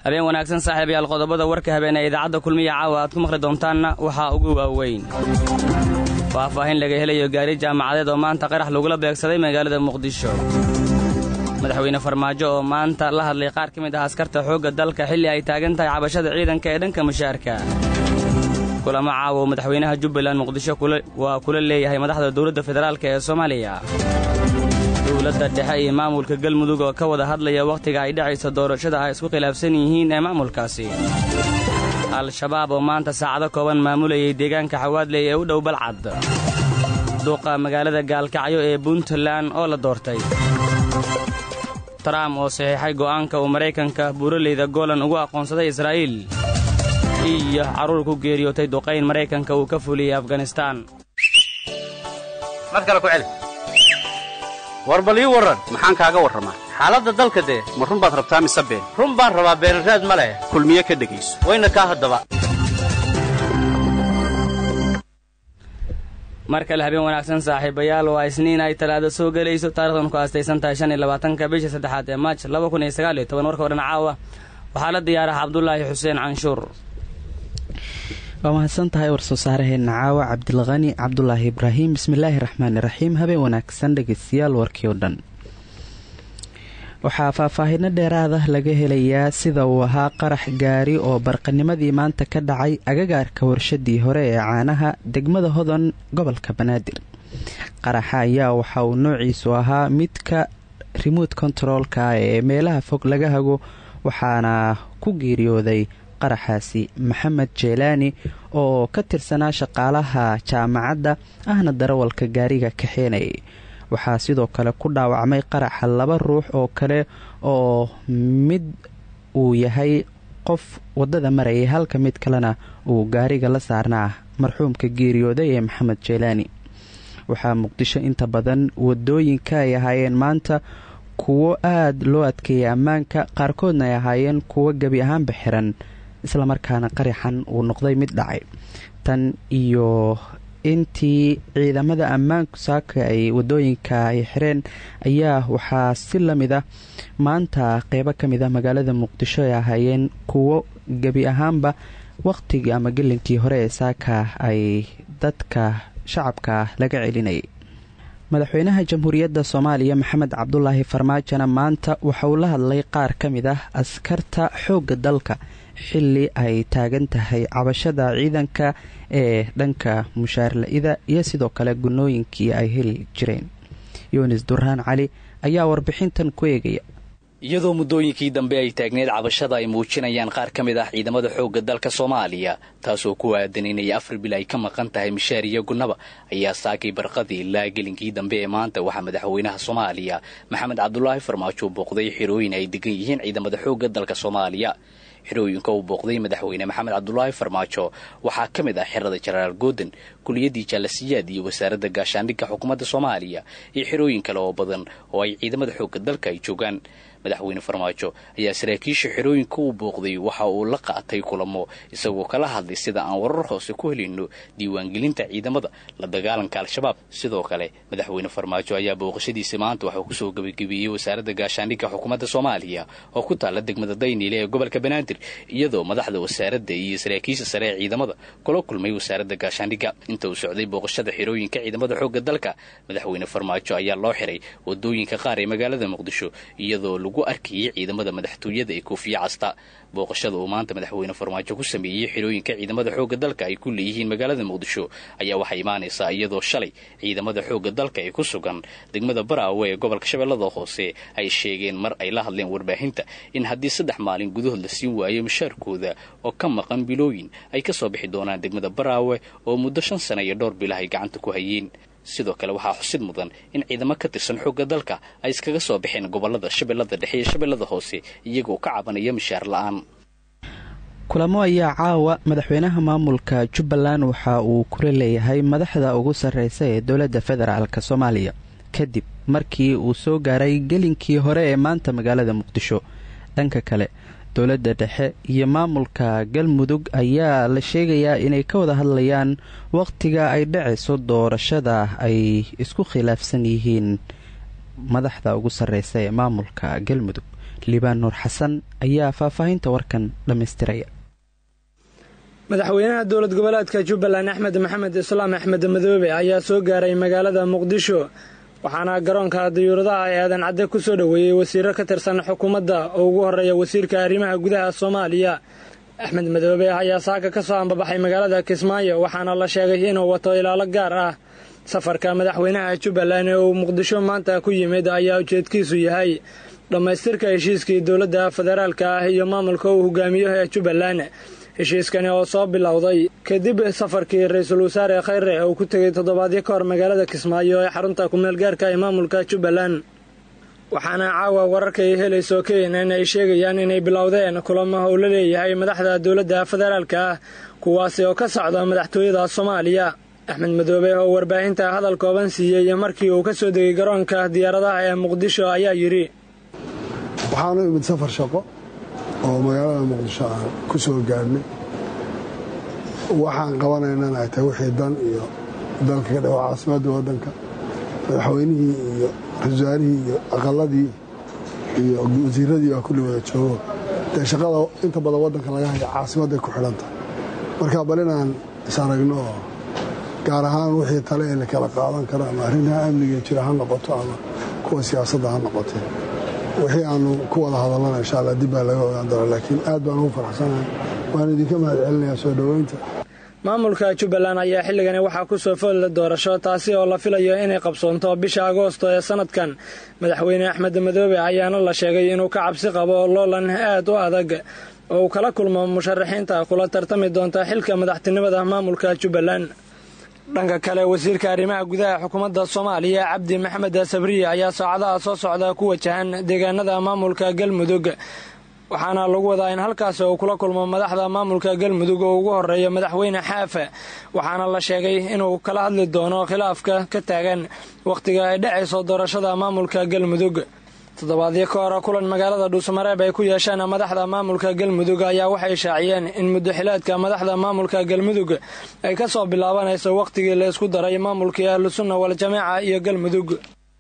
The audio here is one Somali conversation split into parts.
habeen wanaagsan saaxiibayaal qodobada warka habeen ee idaacadda kulmiya caawa aad ku maqli doontaanna waxaa ugu waaweyn faahfaahin laga helayo gaari jaamacadeed oo maanta qarax lagula beegsaday magaalada muqdisho madaxweyne farmaajo oo maanta la hadlay qaar ka mid ah askarta xoogga dalka xilli ay taagan tahay cabashada ciidanka ee dhanka mushaarka kulamo caawa oo madaxweynaha jubbaland muqdisho waa kula leeyahay madaxda dowladda federaalk ee soomaaliya dowladda dhexe iyo maamulka galmudug oo ka wada hadlaya wakhtiga ay dhacayso doorashada ay isku khilaafsan yihiin ee maamulkaasi al-shabaab oo maanta saacado kooban maamulayay deegaanka xawaadley ee u dhow balcad duuqa magaalada gaalkacyo ee puntland oo la doortay trump oo saxiixay go'aanka uu maraykanka buuraleyda goolan ugu aqoonsaday israa'iil iyo carruur ku geeriyootay duqayn maraykanka uu ka fuliyey afganistaan war bal ii warran maxaan kaaga warramaa xaaladda dalka dee ma run baad rabtaa mise been run baan rabaa beenraad ma leh kulmiye ka dhegayso wayna kaa haddaba mar kale habeen wanaagsan saaxiibayaal waa isniin ay talaado soo gelayso taarikhdan ku aastaysan tahay shan iyo labaatanka bisha saddexaad ee maaj laba kun iyo sagaal iyo toban warka odhan caawa waxaa la diyaaraha cabdulaahi xuseen canshuur waa mahadsan tahay war-soo-saaraheenna caawa cabdilqani cabdulaahi ibraahim bismillaahi raxmaani raxiim habeen wanaagsan dhegeystayaal warkii oo dhan waxaa faahfaahino dheeraada laga helayaa sida uu ahaa qarax gaari oo barqanimadii maanta ka dhacay agagaarka warshadii hore ee caanaha degmada hodan gobolka banaadir qaraxa ayaa waxa uu noociisu ahaa midka remote controlka ee meelaha fog laga hago waxaana ku geeriyooday qaraxaasi maxamed jeelaani oo ka tirsanaa shaqaalaha jaamacadda ahna darawalka gaariga kaxeenayay waxaa sidoo kale ku dhaawacmay qaraxa laba ruux oo kale oo mid uu yahay qof waddada marayay halka mid kalena uu gaariga la saarnaa marxuumka geeriyooday ee maxamed jeelaani waxaa muqdisho inta badan wadooyinka ay ahaayeen maanta kuwo aada loo adkeeyay ammaanka qaarkoodna ay ahaayeen kuwo gebi ahaanba xiran islamarkaana qaraxan uu noqday mid dhacay tan iyo intii ciidamada ammaanku saaka ay wadooyinka ay xireen ayaa waxaa si lamid ah maanta qeybo ka mid ah magaalada muqdisho ay ahaayeen kuwo gebi ahaanba waqtigii ama gelinkii hore ee saaka ay dadka shacabka laga celinayay madaxweynaha jamhuuriyadda soomaaliya maxamed cabdulaahi farmaajona maanta waxa uu la hadlay qaar ka mid ah askarta xoogga dalka xilli ay taagan tahay cabashada ciidanka ee dhanka mushaarla-ida iyo sidoo kale gunooyinkii ay heli jireen yunis duraan cali ayaa warbixintan ku eegaya iyadoo muddooyinkii dambe ay taagneed cabashada ay muujinayaan qaar ka mid ah ciidamada xoogga dalka soomaaliya taasoo ku aadan inay afar bil ay ka maqan tahay mishaar iyo gunnaba ayaa saakay barqadii ilaa gelinkii dambe ee maanta waxaa madaxweynaha soomaaliya maxamed cabdulaahi farmaajo booqday xirooyin ay degan yihiin ciidamada xoogga dalka soomaaliya xirooyinka uu booqday madaxweyne maxamed cabdulaahi farmaajo waxaa ka mid ah xerada jenaraal gooden kuliyadii jaalasiyaad iyo wasaaradda gaashaandhigga xukuumadda soomaaliya iyo xirooyin kale oo badan oo ay ciidamada xoogga dalka ay joogaan madaxweyne farmaajo ayaa saraakiisha xerooyinka uu booqday waxa uu la qaatay kulamo isagoo kala hadlay sida aan warar hoose ku helayno diiwaangelinta ciidamada la dagaalanka al-shabaab sidoo kale madaxweyne farmaajo ayaa booqashadiisa maanta waxauu kusoo gebagabeeyey wasaaradda gaashaandhigga xukuumadda soomaaliya oo ku taalla degmada dayniile ee gobolka banaadir iyadoo madaxda wasaaradda iyo saraakiisha sare ee ciidamada kula kulmay wasaaradda gaashaandhigga inta uu socday booqashada xerooyinka ciidamada xoogga dalka madaxweyne farmaajo ayaa loo xiray wadooyinka qaar ee magaalada muqdisho iyadoo lagu arkayay ciidamada madaxtooyada ee koofiya casta booqashada uu maanta madaxweyne farmaajo ku sameeyey xirooyinka ciidamada xoogga dalka ay ku leeyihiin magaalada muqdisho ayaa waxaa imaanaysaa iyadoo shalay ciidamada xoogga dalka ee ku sugan degmada baraawe ee gobolka shabeellada hoose ay sheegeen mar ay la hadleen warbaahinta in haddii saddex maalin gudahood la siin waayo mushaarkooda oo ka maqan bilooyin ay ka soo bixi doonaan degmada baraawe oo muddo shan sana iyo dhowr bilah ay gacanta ku hayeen sidoo kale waxaa xusid mudan in ciidamo ka tirsan xoogga dalka ay iskaga soo baxeen gobolada shabeellada dhexe iyo shabeellada hoose iyagoo ka cabanaya mishaar la-aan kulamo ayaa caawa madaxweynaha maamulka jubbaland waxa uu kula leeyahay madaxda ugu sarreysa ee dowladda federaalk soomaaliya kadib markii uu soo gaaray gelinkii hore ee maanta magaalada muqdisho dhanka kale dowladda dhexe iyo maamulka galmudug ayaa la sheegayaa inay ka wada hadlayaan wakhtiga ay dhacayso doorashada ay isku khilaafsan yihiin madaxda ugu sarreysa ee maamulka galmudug liibaan nuur xasan ayaa faahfaahinta warkan dhammaystiraya madaxweynaha dowlad goboleedka jubbaland axmed maxamed islaam axmed madoobe ayaa soo gaaray magaalada muqdisho waxaana garoonka diyuuradaha ee aadan cadde ku soo dhoweeyey wasiiro ka tirsan xukuumadda oo ugu horreeya wasiirka arrimaha gudaha soomaaliya axmed madoobe ayaa saaka ka soo ambabaxay magaalada kismaayo waxaana la sheegay inuu wato ilaalo gaar ah safarka madaxweynaha jubbaland ee uu muqdisho maanta ku yimid ayaa ujeedkiisu yahay dhammaystirka heshiiskii dowladda federaalka ah iyo maamulka uu hogaamiyo ee jubbaland heshiiskani oo soo bilowday kadib safarkii ra-iisul wasaare khayre uu ku tegay toddobaadyo ka hor magaalada kismaayo ee xarunta ku-meelgaarka ee maamulka jubbaland waxaana caawa wararka ay helayso keenan ay sheegayaan inay bilowdeen kulamo uu la leeyahay madaxda dowladda federaalka ah kuwaasi oo ka socda madaxtooyada soomaaliya axmed madoobe oo warbaahinta hadal kooban siiyey markii uu ka soo degay garoonka diyaaradaha ee muqdisho ayaa yidhi waxaanu imid safar shaqo oo magaalada muqdisho aan ku soo gaadhnay waxaan qabanaynana ay tahay wixii dan iyo dalka ka dhawa caasimadda waddanka madaxweynihii iyo ra-isul wasaarihii iyo aqaladii iyo wasiiradii baa kulli wada joogo dee shaqada inta badan waddanka laga haya caasimadday ku xidhan tahay marka bal inaan is aragno oo gaar ahaan wixii tale ee la kala qaadan karo ama arrimaha amniga jira ha noqoto ama kuwa siyaasadda ha noqotee wixii aanu ku wada hadallana insha alla dib baa laga ogaan doona laakiin aad baan ugu faraxsanahay waan idinka mahad celinayaa soo dhoweynta maamulka jubbaland ayaa xilligani waxaa ku soo foodla doorasho taasi oo la filayo inay qabsoonto bisha agoosto ee sanadkan madaxweyne axmed madoobe ayaana la sheegay inuu ka cabsi qabo loolan aad u adag oo uu kala kulmo musharaxiinta kula tartami doonta xilka madaxtinimada maamulka jubbaland dhanka kale wasiirka arrimaha gudaha xukuumadda soomaaliya cabdi maxamed sabriye ayaa saacadaha soo socda ku wajahan deegaanada maamulka galmudug waxaana lagu wadaa in halkaasi uu kula kulmo madaxda maamulka galmudug oo ugu horeeya madaxweyne xaafe waxaana la sheegay inuu kala hadli doono khilaafka ka taagan wakhtiga ay dhacayso doorashada maamulka galmudug toddobaadyo ka hore kulan magaalada dhuusamareeb ay ku yeesheen madaxda maamulka galmudug ayaa waxay shaaciyeen in muddaxilaadka madaxda maamulka galmudug ay ka soo bilaabanayso wakhtigii la isku daray maamulkii ahlusunna waljamaaca iyo galmudug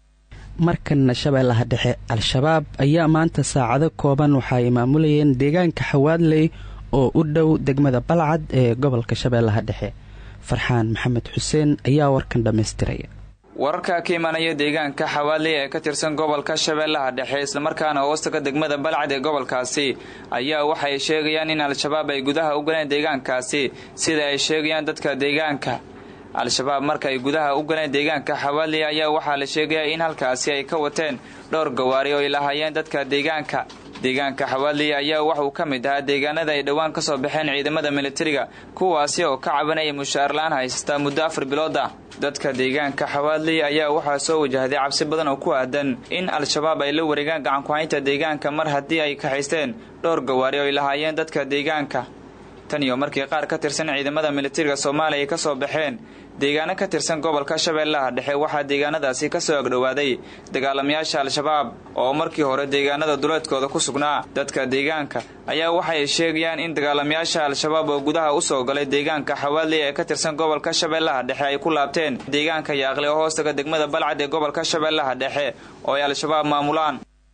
markanna shabeellaha dhexe al-shabaab ayaa maanta saacado kooban waxa ay maamulayeen deegaanka xawaadley oo u dhow degmada balcad ee gobolka shabeellaha dhexe farxaan maxamed xuseen ayaa warkan dhammaystiraya wararka ka imaanaya deegaanka xawaadley ee ka tirsan gobolka shabeellaha dhexe islamarkaana hoostaga degmada balcad ee gobolkaasi ayaa waxay sheegayaan in al-shabaab ay gudaha u galeen deegaankaasi sida ay sheegayaan dadka deegaanka al-shabaab marka ay gudaha u galeen deegaanka xawaadley ayaa waxaa la sheegayaa in halkaasi ay ka wateen dhowr gawaari oo ay lahaayeen dadka deegaanka deegaanka xawaadley ayaa waxauu ka mid ahaa deegaanada ay dhowaan ka soo baxeen ciidamada militariga kuwaasi oo ka cabanaya mushaarlaan haystaa muddo afar bilood ah dadka deegaanka xawaadley ayaa waxaa soo wajahday cabsi badan oo ku aadan in al-shabaab ay la wareegaan gacankuhaynta deegaanka mar haddii ay kaxaysteen dhowr gawaari oo ay lahaayeen dadka deegaanka tan iyo markii qaar ka tirsan ciidamada militariga soomaaliya ay ka soo baxeen deegaano ka tirsan gobolka shabeellaha dhexe waxaa deegaanadaasi ka soo agdhowaaday dagaalamayaasha al-shabaab oo markii hore deegaanada duleedkooda ku sugnaa dadka deegaanka ayaa waxay sheegayaan in dagaalamayaasha al-shabaab oo gudaha u soo galay deegaanka xawaadley ee ka tirsan gobolka shabeellaha dhexe ay ku laabteen deegaanka yaaqle oo hoostaga degmada balcad ee gobolka shabeellaha dhexe oo ay al-shabaab maamulaan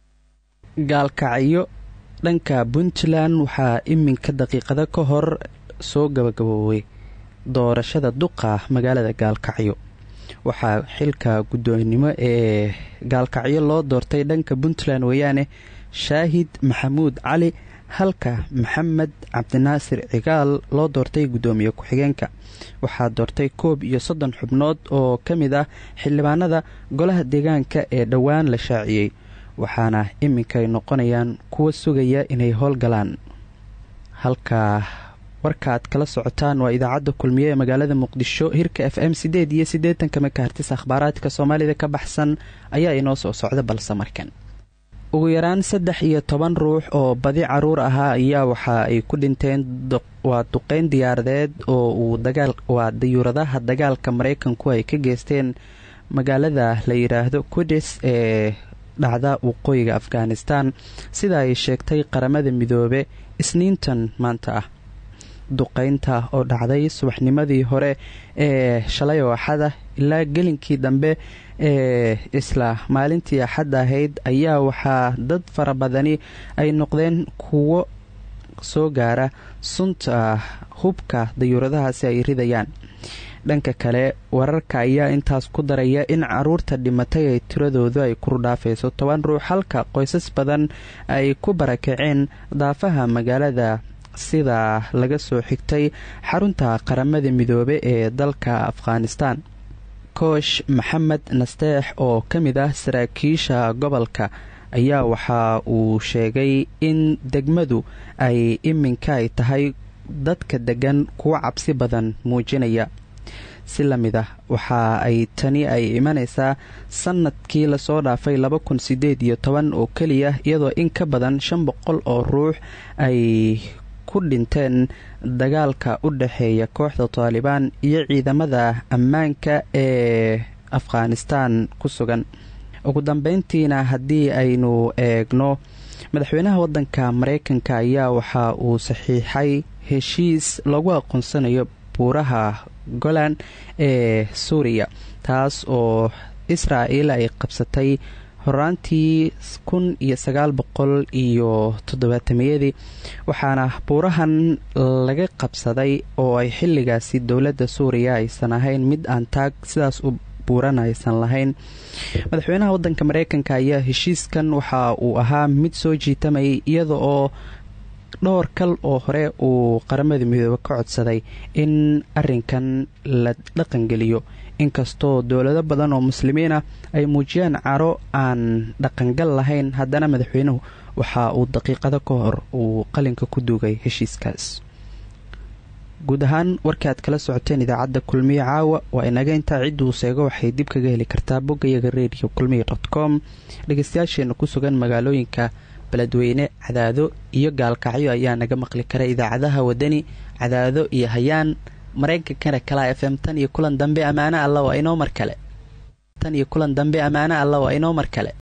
gaalkacyo dhanka puntland waxaa iminka daqiiqado ka hor soo gabagaboobay doorashada duqa magaalada gaalkacyo waxaa xilka guddoonnimo ee gaalkacyo loo doortay dhanka puntland weeyaane shaahid maxamuud cali halka maxamed cabdinaasir cigaal loo doortay guddoomiye ku-xigeenka waxaa doortay koob iyo soddon xubnood oo ka mid ah xildhibaanada golaha deegaanka ee dhowaan la shaaciyey waxaana iminkay noqonayaan kuwa sugaya inay howlgalaan halka warkaaad kala socotaan waa idaacadda kulmiye ee magaalada muqdisho hirka f m sideed iyo siddeetanka makaartis akhbaaraadka soomaalida ka baxsan ayaa inoo soo socda balse markan ugu yaraan saddex iyo toban ruux oo badi caruur ahaa ayaa waxa ay ku dhinteen waa duqeyn diyaaradeed oo uu dagaal waa dayuuradaha dagaalka maraykanku ay ka geysteen magaalada la yidhaahdo kudis ee dhacda waqooyiga afghanistan sida ay sheegtay qaramada midoobe isniintan maanta ah duqeynta oo dhacday subaxnimadii hore ee shalay oo axada ilaa gelinkii dambe ee isla maalintii axadda ahayd ayaa waxaa dad fara badani ay noqdeen kuwo soo gaara sunta hubka dayuuradahaasi ay ridayaan dhanka kale wararka ayaa intaas ku daraya in caruurta dhimatay ay tiradoodu ay kurdhaafayso toban ruux halka qoysas badan ay ku barakaceen daafaha magaalada sida laga soo xigtay xarunta qaramada midoobe ee dalka afghanistan koosh maxamed nasteex oo ka mid ah saraakiisha gobolka ayaa waxa uu sheegay in degmadu ay iminka ay tahay dadka degan kuwa cabsi badan muujinaya si la mid ah waxa ay tani ay imanaysaa sanadkii lasoo dhaafay laba kun sideed iyo toban oo keliya iyadoo in ka badan shan boqol oo ruux ay ku dhinteen dagaalka u dhexeeya kooxda taalibaan iyo ciidamada ammaanka ee afghanistan ku sugan ugu dambeyntiina haddii aynu eegno madaxweynaha waddanka mareykanka ayaa waxa uu saxiixay heshiis lagu aqoonsanayo buuraha golan ee suuriya taas oo israa'il ay qabsatay horaantii kun iyo sagaal boqol iyo toddobaatamiyadii waxaana buurahan laga qabsaday oo ay xilligaasi dowladda suuriya aysan ahayn mid aan taag sidaas u buuran aysan lahayn madaxweynaha waddanka mareykanka ayaa heshiiskan waxa uu ahaa mid soo jiitamayay iyada oo dhowr kal oo hore uu qaramada midoobe ka codsaday in arinkan la dhaqangeliyo inkastoo dowlado badan oo muslimiin ah ay muujiyaan caro aan dhaqangal lahayn haddana madaxweynuhu waxa uu daqiiqado ka hor uu qalinka ku duugay heshiiskaas guud ahaan warkii aad kala socoteen idaacadda kulmiye caawa waa inaga intaa cidduu seego waxay dib kaga heli kartaa boggayaga radio kulmiye dot com dhegeystayaasheena ku sugan magaalooyinka beledweyne cadaado iyo gaalkacyo ayaa naga maqli kara idaacadaha wadani cadaado iyo hayaan mareykankana kala f m tan iyo kulan dambe ammaano alla waa inoo mar kale tan iyo kulan dambe ammaano alla waa inoo mar kale